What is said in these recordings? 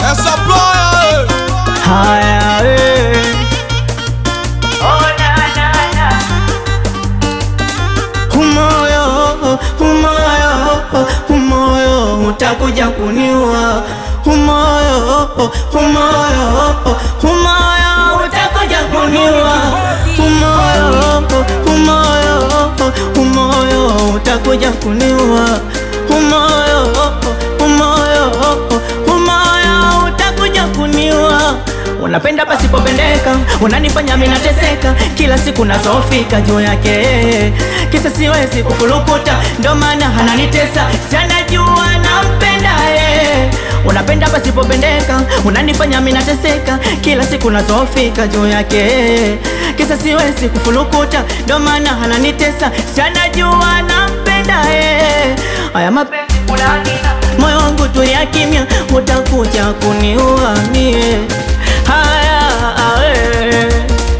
Essa praia, Haya we. Umoyo, umoyo, umoyo utakuja kuniua. Umoyo, umoyo, umoyo utakuja kuniua. Umoyo, umoyo, umoyo utakuja kuniua. Umoyo, umoyo, umoyo utakuja kuniua. Unapenda pasipopendeka, unanifanya mimi nateseka, kila siku nazofika juu yake, kisa siwezi kufulukuta, ndo maana ananitesa, sianajua nampenda yeye. Unapenda pasipopendeka, unanifanya mimi nateseka, kila siku nazofika juu yake, kisa siwezi kufulukuta, ndo maana ananitesa, sianajua nampenda yeye. Haya mapenzi kunanina, moyo wangu tulia kimya, utakuja kuniua mie. Haya awe.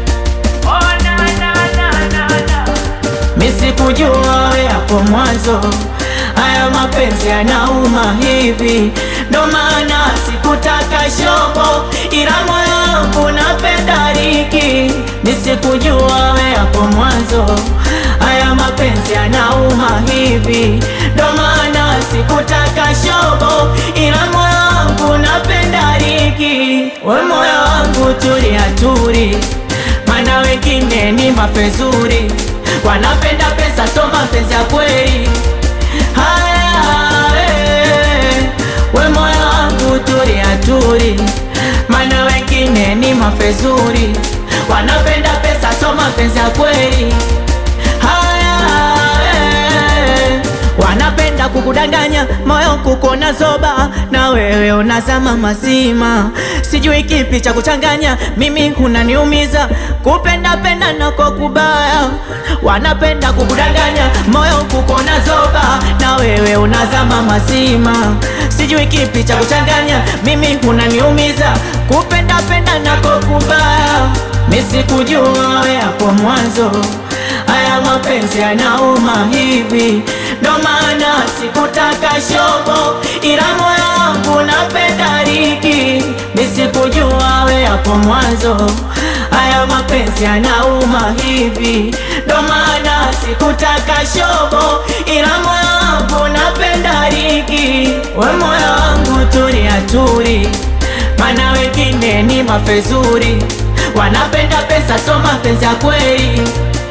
Misikujua we hapo mwanzo, haya mapenzi yanauma hivi, ndo maana sikutaka shobo, ila moyo wangu napenda riki. Nisikujua we hapo mwanzo, haya mapenzi yanauma hivi, ndo maana sikutaka shobo, ila moyo wangu napenda riki. We moyo wangu tulia turi, mana wengine ni mafezuri wanapenda pesa, so mapenzi ya kweli. Haya, eh, we moyo wangu tulia turi, mana wengine ni mafezuri, wanapenda pesa, so mapenzi ya kweli. Haya, eh, wanapenda kukudanganya moyo kukona zoba, na wewe unazama mazima, sijui kipi cha kuchanganya, mimi unaniumiza kupenda penda nako kubaya, wanapenda kukudanganya moyo kukona zoba, na wewe unazama mazima, sijui kipi cha kuchanganya, mimi unaniumiza kupenda penda nako kubaya, misikujua we hapo mwanzo haya mapenzi yanauma hivi, ndo maana sikutaka shobo, ila moyo wangu napenda riki. Nisikujua we hapo mwanzo, haya mapenzi yanauma hivi, ndo maana sikutaka shobo, ila moyo wangu napenda riki. We moyo wangu tulia turi, mana wengine ni mafezuri, wanapenda pesa, so mapenzi ya kweli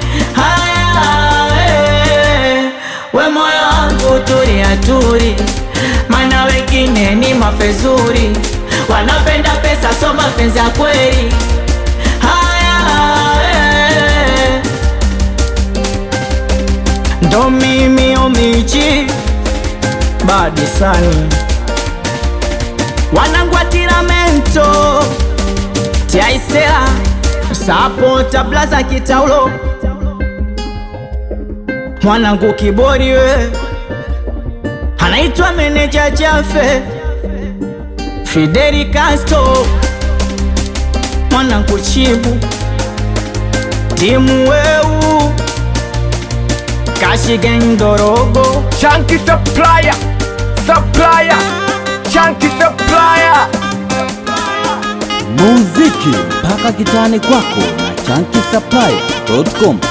Haya, eh, we moyo wangu tulia turi, mana wengine ni mafezuri, wanapenda pesa, so mapenzi ya kweli. Haya, eh, ndo mimi omichi badi sani wanangwa tiramento tiaisela sapota blaza kitaulo mwanangu kibori we anaitwa meneja Jafe Fideli Castro mwanangu chibu timu weu kashigendorogo Chunky supplier, supplier, chunky supplier. muziki mpaka kitani kwako na chankisaplaya.com